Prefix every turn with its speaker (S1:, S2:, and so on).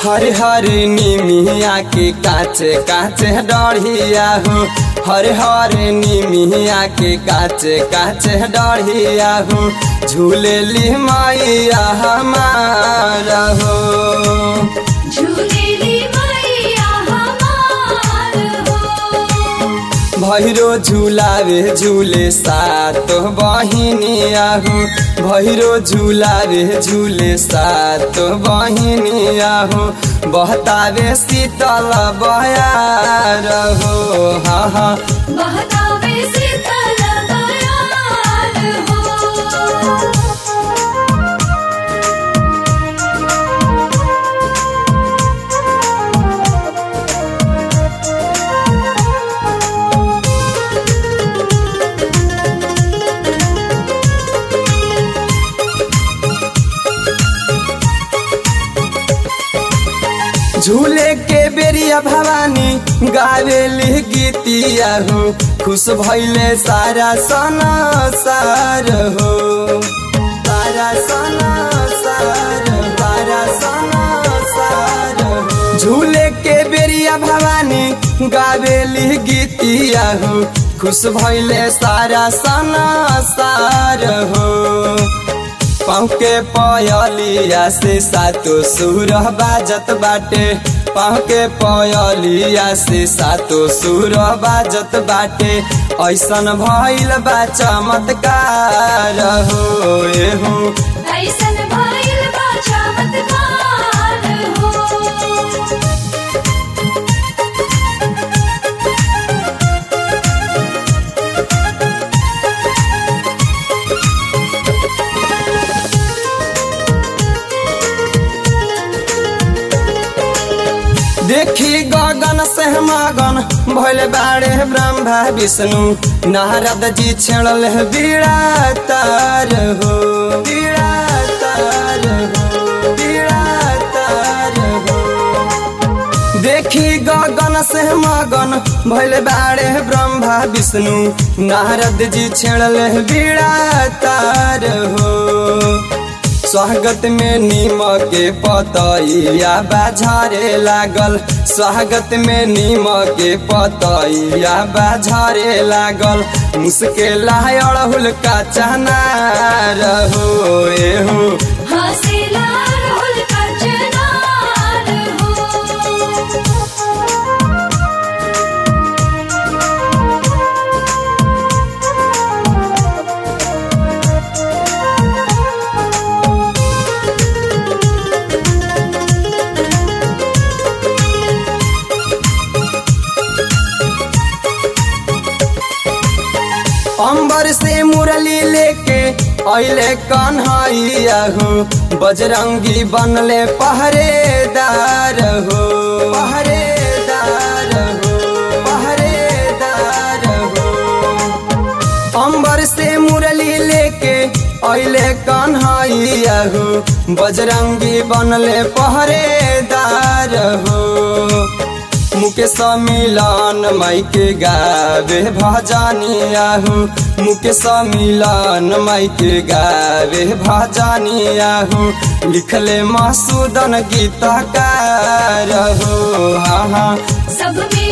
S1: हरे हरे निमिया के काचे काचे डढ़िया हो हरे हरे निमिया के काचे काचे डढ़िया हो झूलेली मैया हमारा हो
S2: झूलेली मैया हमार हो
S1: भैरो झुलावे झूले सातो बहिनिया हो भैरो झुलावे झूले सातो बहिनिया हो बहतावे शीतल बयार हो हा हा
S2: बहतावे शीतल बयार हो
S1: झूले के बेरिया भवानी गावेली गीतिया हो खुश भैले सारा सना सार हो सारा सना सार सारा सना सार हो। झूले के बेरिया भवानी गावेली गीतिया हो खुश भैले सारा सना सार हो पाँव के पयलिया से सातो सुर बाजत बाटे पाँव के पयलिया से सातो सुर बाजत बाटे ऐसन भइल बा चमत्कार हो ए हो
S2: ऐसन भइल बा चमत्कार हो
S1: देखी गगन से मगन भोले बाड़े ब्रह्मा विष्णु नारद जी छेड़ल है बीड़ा तार हो बीड़ा तार हो बीड़ा तार हो देखी गगन से मगन भोले बाड़े ब्रह्मा विष्णु नारद जी छेड़ल है बीड़ा तार हो स्वागत में नीम के पतैया बाझारे लागल स्वागत में नीम के पतैया बाझारे लागल मुश्किल अड़हुल का चना रहो ए हो
S2: हसीला रोल का चनार हो
S1: अंबर से मुरली लेके अले कन्हैया हो बजरंगी बनले पहरेदार हो पहरेदार हो पहरेदार हो अंबर से मुरली लेके अले कन्हैया हो बजरंगी बनले पहरेदार हो मुकेश मिलन माई के गावे भजनिया हो मुकेश मिलन माई के गावे भजनिया हो लिखले मसूदन गीतकार हो हाँ हाँ
S2: सब में